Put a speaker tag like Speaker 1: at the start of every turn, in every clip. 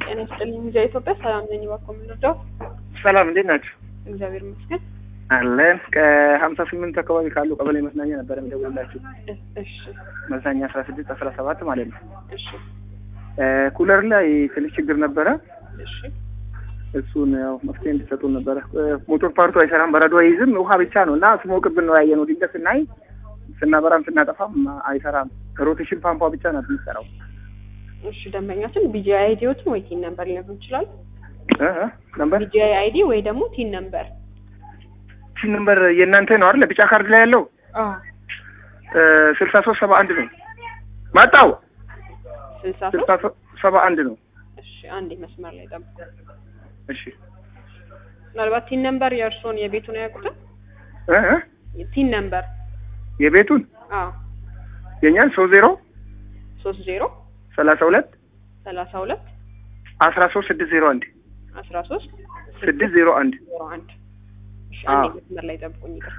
Speaker 1: ጤና ይስጥልኝ። ሚዲያ ኢትዮጵያ ሰላም ነኝ። እባክዎ የምንረዳው?
Speaker 2: ሰላም እንዴት ናቸው?
Speaker 1: እግዚአብሔር ይመስገን።
Speaker 2: አለን ከሀምሳ ስምንት አካባቢ ካሉ ቀበሌ መዝናኛ ነበር የሚደውልላችሁ
Speaker 1: እ- እሺ
Speaker 2: መዝናኛ አስራ ስድስት አስራ ሰባት ማለት ነው።
Speaker 1: እሺ
Speaker 2: እ ኩለር ላይ ትንሽ ችግር ነበረ።
Speaker 1: እሺ
Speaker 2: እሱን ያው መፍትሄ እንዲሰጡን ነበረ። እ ሞቶር ፓርቱ አይሰራም፣ በረዶ አይይዝም፣ ውሃ ብቻ ነው እና ስሞቅብን ነው ያየነው። ድንገት ስናይ ስናበራም ስናጠፋም አይሰራም። ሮቴሽን ፓምፓ ብቻ ናት የሚሰራው።
Speaker 1: እሺ ደንበኛችን ቢጂአይ አይዲዎትን ወይ ቲን ነምበር ሊነግሩ ይችላል?
Speaker 2: እ እ ነምበር
Speaker 1: ቢጂአይ አይዲ ወይ ደግሞ ቲን ነምበር።
Speaker 2: ቺ ነምበር የእናንተ ነው አይደል? ቢጫ ካርድ ላይ ያለው
Speaker 1: አዎ
Speaker 2: ስልሳ ሶስት ሰባ አንድ ነው መጣው
Speaker 1: ስልሳ
Speaker 2: ስልሳ
Speaker 1: ሶስት
Speaker 2: ሶስት ሰባ አንድ ነው።
Speaker 1: እሺ አንዴ መስመር ላይ ጠብቁ።
Speaker 2: እሺ
Speaker 1: ምናልባት ቲን ነምበር የእርስዎን የቤቱን አያውቁትም?
Speaker 2: እ እ
Speaker 1: ቲን ነምበር
Speaker 2: የቤቱን
Speaker 1: አዎ
Speaker 2: የኛን ሶስት ዜሮ
Speaker 1: ሶስት ዜሮ
Speaker 2: ሰላሳ ሁለት
Speaker 1: ሰላሳ ሁለት
Speaker 2: አስራ ሶስት ስድስት ዜሮ አንድ
Speaker 1: አስራ ሶስት
Speaker 2: ስድስት ዜሮ አንድ
Speaker 1: ዜሮ አንድ እሺ
Speaker 2: አዎ።
Speaker 1: አንዴ መስመር ላይ ጠብቁኝ። ይቅርታ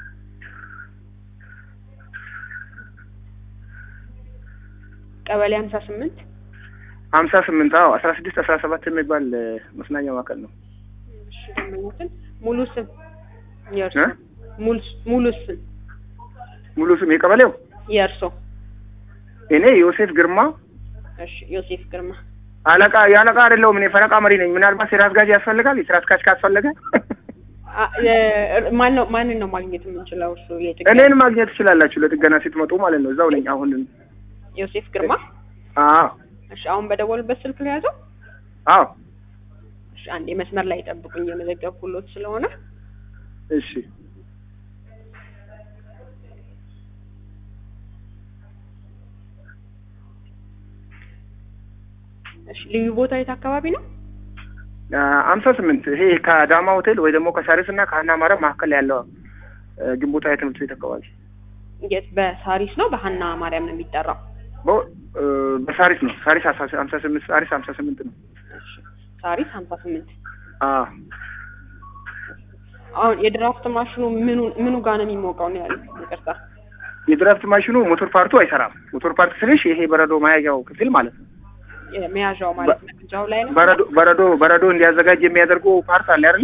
Speaker 1: ቀበሌ ሀምሳ ስምንት
Speaker 2: ሀምሳ ስምንት አዎ አስራ ስድስት አስራ ሰባት የሚባል እ መዝናኛ ማዕከል ነው።
Speaker 1: እሺ ደንበኛችን ሙሉ ስም የእርሶ
Speaker 2: እ?
Speaker 1: ሙሉ- ሙሉ ስም
Speaker 2: ሙሉ ስም የቀበሌው
Speaker 1: የእርሶ
Speaker 2: እኔ ዮሴፍ ግርማ
Speaker 1: እሺ ዮሴፍ ግርማ
Speaker 2: አለቃ የአለቃ አይደለሁም እኔ ፈረቃ መሪ ነኝ። ምናልባት የስራ አስጋጅ ያስፈልጋል። የስራ አስጋጅ ካስፈለገ
Speaker 1: አ- የ- ማን ነው ማንን ነው ማግኘት የምንችለው? እርሱ የጥገና
Speaker 2: እኔን ማግኘት ትችላላችሁ። ለጥገና ስትመጡ ማለት ነው። እዛው ነኝ አሁን።
Speaker 1: ዮሴፍ ግርማ
Speaker 2: አዎ
Speaker 1: እሺ አሁን በደወሉበት ስልክ ነው የያዘው?
Speaker 2: አዎ
Speaker 1: እሺ አንዴ መስመር ላይ ጠብቁኝ የመዘገብኩሎት ስለሆነ
Speaker 2: እሺ
Speaker 1: እሺ ልዩ ቦታ የት አካባቢ ነው?
Speaker 2: ሀምሳ ስምንት ይሄ ከዳማ ሆቴል ወይ ደግሞ ከሳሪስ እና ከሀና ማርያም መካከል ያለው እ ግንቦት ሃያ ትምህርት ቤት አካባቢ
Speaker 1: የት በሳሪስ ነው በሀና ማርያም ነው የሚጠራው?
Speaker 2: በ- እ በሳሪስ ነው። ሳሪስ ሀምሳ ስምንት ሳሪስ ሀምሳ ስምንት ነው።
Speaker 1: እሺ ሳሪስ ሀምሳ ስምንት
Speaker 2: አዎ
Speaker 1: አሁን የድራፍት ማሽኑ ምኑ ምኑ ጋር ነው የሚሞቀው ነው ያሉት? ይቅርታ
Speaker 2: የድራፍት ማሽኑ ሞቶር ፓርቱ አይሰራም። ሞቶር ፓርት ስልሽ ይሄ በረዶ መያዣው ክፍል ማለት ነው።
Speaker 1: የመያዣው ማለት ነው እጃው ላይ ነው።
Speaker 2: በረዶ በረዶ በረዶ እንዲያዘጋጅ የሚያደርገው ፓርት አለ አይደለ?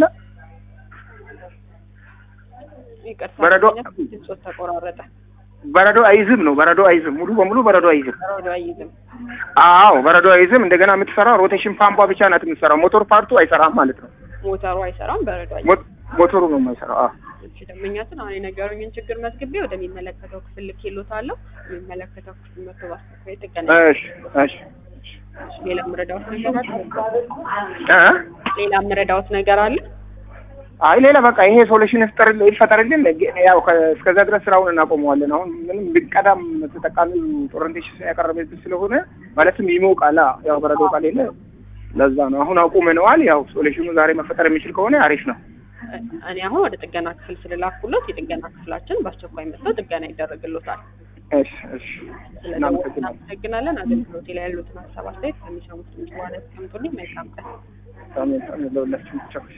Speaker 1: ይቅርታ
Speaker 2: በረዶ-
Speaker 1: ድምፆት ተቆራረጠ።
Speaker 2: በረዶ አይዝም ነው። በረዶ አይዝም፣ ሙሉ በሙሉ በረዶ አይዝም።
Speaker 1: በረዶ አይይዝም።
Speaker 2: አዎ በረዶ አይዝም። እንደገና የምትሰራው ሮቴሽን ፓምፓ ብቻ ናት የምትሰራው። ሞቶር ፓርቱ አይሰራም ማለት ነው።
Speaker 1: ሞተሩ አይሰራም፣ በረዶ አይይዝም።
Speaker 2: ሞ- ሞቶሩ ነው የማይሰራው። አዎ
Speaker 1: እሺ ደንበኛችን አሁን የነገሩኝን ችግር መዝግቤ ወደሚመለከተው ክፍል ልኬልዎታለሁ። የሚመለከተው ክፍል መጥቶ በአስቸኳይ ጥገና
Speaker 2: እሺ እሺ
Speaker 1: እሺ፣ ሌላ የምረዳዎት ነገር አለ?
Speaker 2: እ
Speaker 1: ሌላ የምረዳዎት ነገር አለ?
Speaker 2: አይ ሌላ በቃ ይሄ ሶሉሽን ይፍጠር ይፈጠርልን። ያው ከ- እስከዛ ድረስ ስራውን እናቆመዋለን። አሁን ምንም ቢቀዳም ተጠቃሚው ኦሪንቴሽን ያቀረበብን ስለሆነ ማለትም ይሞቃላ። ያው በረዶ ከሌለ ለዛ ነው አሁን አቁመነዋል። ያው ሶሉሽኑ ዛሬ መፈጠር የሚችል ከሆነ አሪፍ ነው።
Speaker 1: እ- እኔ አሁን ወደ ጥገና ክፍል ስለላኩሎት የጥገና ክፍላችን በአስቸኳይ መጥተው ጥገና ይደረግሎታል።
Speaker 2: እሺ እሺ
Speaker 1: ስለደወሉ
Speaker 2: እናመሰግናለን።
Speaker 1: እናመሰግናለን። አገልግሎቴ ላይ ያሉትን ሀሳብ አስተያየት ከሚሰሙት ድምጽ በኋላ ያስቀምጡልኝ። መልካም ቀን።
Speaker 2: አሜን አሜን ለሁላችንም ብቻ